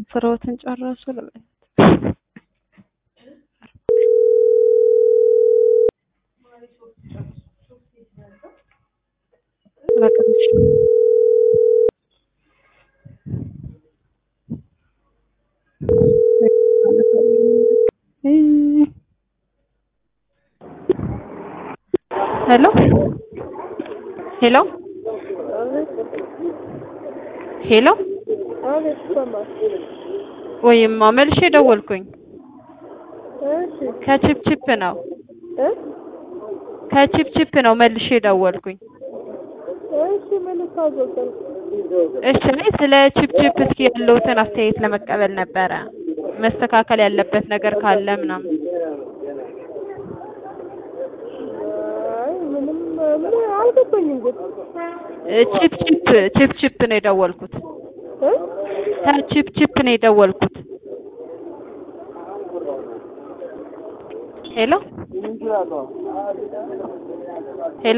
ስራዎትን ጨረሱ ልበል። ሄሎ ሄሎ ሄሎ ወይማ መልሼ ደወልኩኝ። ከቺፕቺፕ ነው ከቺፕቺፕ ነው መልሼ ደወልኩኝ። እሺ እኔ ስለ ቺፕቺፕ እስኪ ያለውትን አስተያየት ለመቀበል ነበረ መስተካከል ያለበት ነገር ካለ ምናምን። አልገባኝም ግን ቺፕቺፕ ቺፕቺፕ ነው የደወልኩት። ከቺፕቺፕ ነው የደወልኩት። ሄሎ